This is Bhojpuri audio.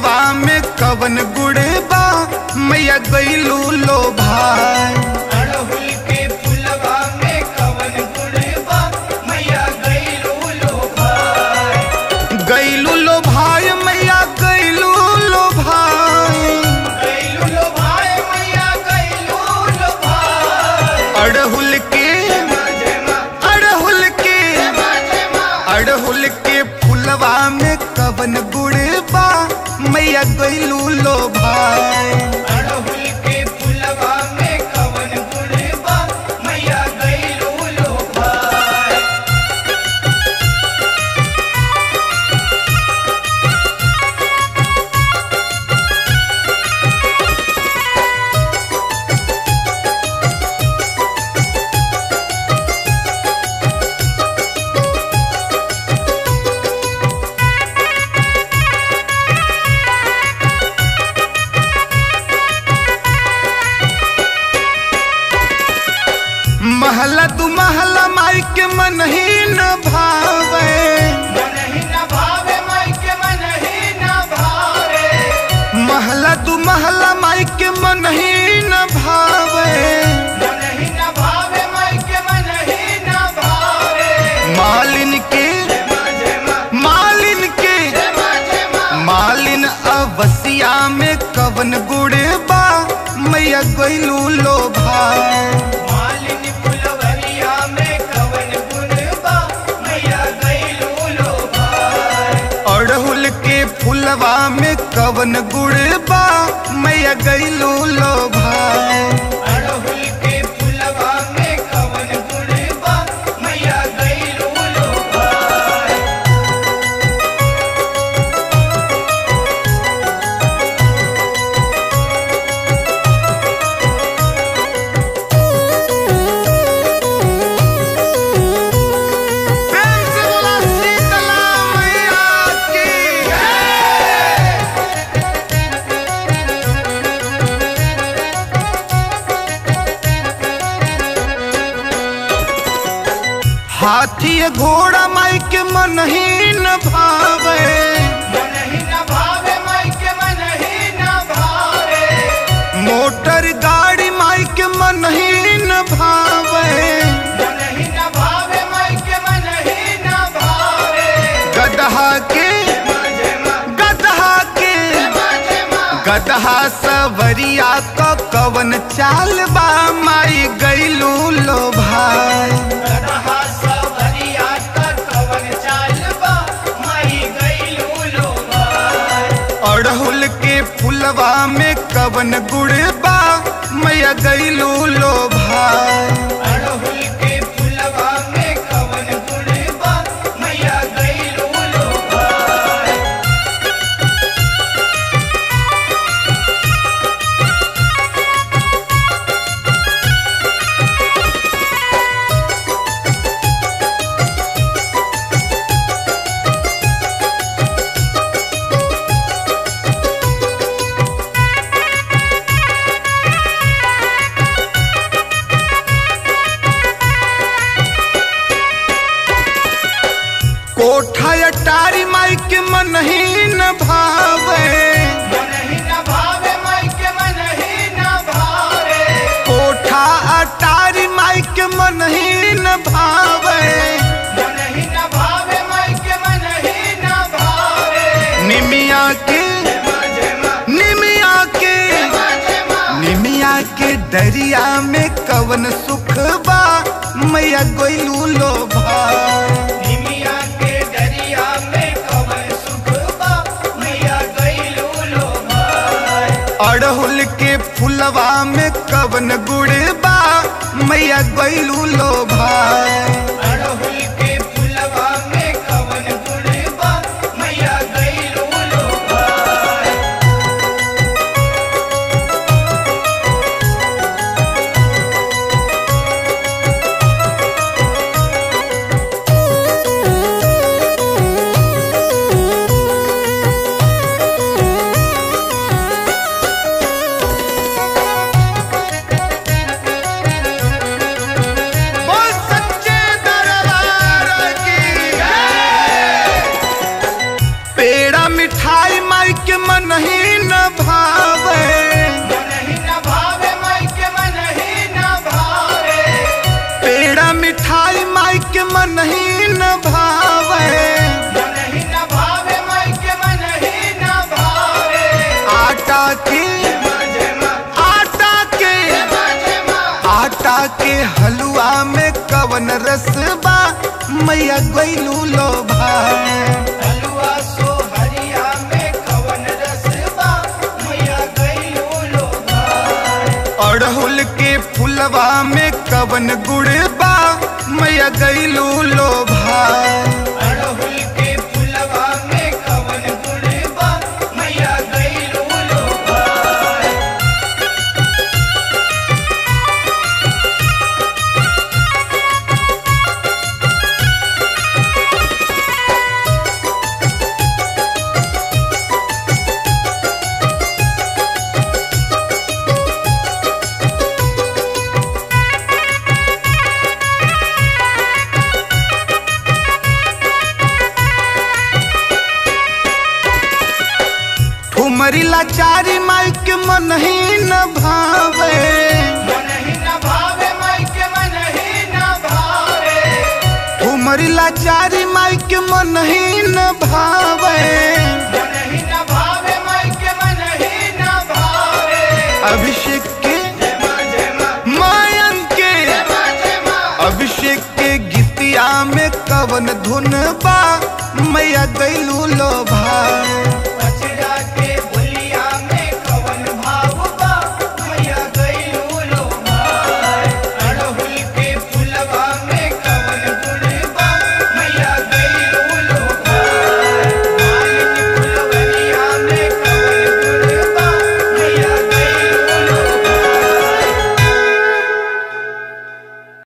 फुलवा में कवन गुड़ बा मैया गईलू लो भाई अड़हुल के फुलवा में कवन गुड़बा मैया गईलू लो भाई गईलू लो भाई मैया गईलू लो भाई गईलू लो भाई मैया गईलू लो भाई अड़हुल के जमा जमा अड़हुल के जमा जमा अड़हुल के फुलवा में कवन गुड़ बा मैया गईलू लो भाई अड़हुल के फुलवा में कवन गुड़बा मैया गईलू लो भाई महला तू महला माई के मन ही न भावे मन ही न भावे माई के मन ही न भावे महला तू महला माई के मन ही न भावे मन ही न भावे माई के मन ही न भावे मालिन के जमा जमा मालिन के जमा जमा मालिन अवसिया में कवन गुड़ बा मैया गईलू लो भाई मालिनी फुलवरिया में कवन गुणबा मैया गईलू लो भाई अड़हुल के फुलवा में कवन गुड़ बा मैया गईलू लो भाई अड़हुल के फुलवा में कवन गुणबा मैया गईलू लो भाई प्रेम से बोला शीतला मैया की हाथी घोड़ा माई के मन ही न भावे मन ही न भावे माई के मन ही न भावे मोटर गाड़ी माई के मन ही न भावे मन ही न भावे माई के मन ही न भावे गदहा के जमा जमा गदहा के जमा जमा गदहा सवरिया क कवन चाल बा माई गईलू लो भाई गदहा सवरिया का कवन चालबा माई गईलू लो भाई अड़हुल के फुलवा में कवन गुड़ बा मैया गईलू लो भाई अड़हुल के फुलवा में कवन गुड़बा मैया गईलू लो भाई कोठा अटारी माई के मन ही न भावे मन ही न भावे माई के मन ही न भावे कोठा अटारी माई के मन ही न भावे मन ही न भावे माई के मन ही न भावे निमिया के जमा जमा निमिया के जमा जमा निमिया के दरिया में कवन सुख बा मैया गईलू लो भाई निमिया के दरिया में कवन सुख बा मैया गईलू लो भाई अड़हुल के फुलवा में कवन गुड़ बा मैया गईलू लो भाई अड़हुल के फुलवा में कवन गुड़बा मैया गईलू लो भाई बोल सच्चे दरबार के मन ही न भावे मन ही न भावे माई के मन ही न भावे पेड़ा मिठाई माई के मन ही न भावे मन ही न भावे माई के मन ही न भावे आटा के जय माँ आटा के जय माँ जय माँ आटा के हलवा में कवन रसबा मैया गैलू लो भाई हलवा सो हरिया में कवन रसबा मैया गईलू लो भाई अड़हुल के फुलवा में कवन गुड़बा मैया गैलू लो भाई अड़हुल के फुलवा में कवन गुड़बा मैया गईलू लो भाई ठुमरी लाचारी माई के मन ही न भावे मन ही न भावे माई के मन ही न भावे ठुमरी लाचारी माई के मन ही न भावे मन ही न भावे माई के मन ही न भावे अभिषेक के जय माँ जय माँ मायन के जय माँ जय माँ अभिषेक के गीतिया में कवन धुन बा मैया गैलू लो भाई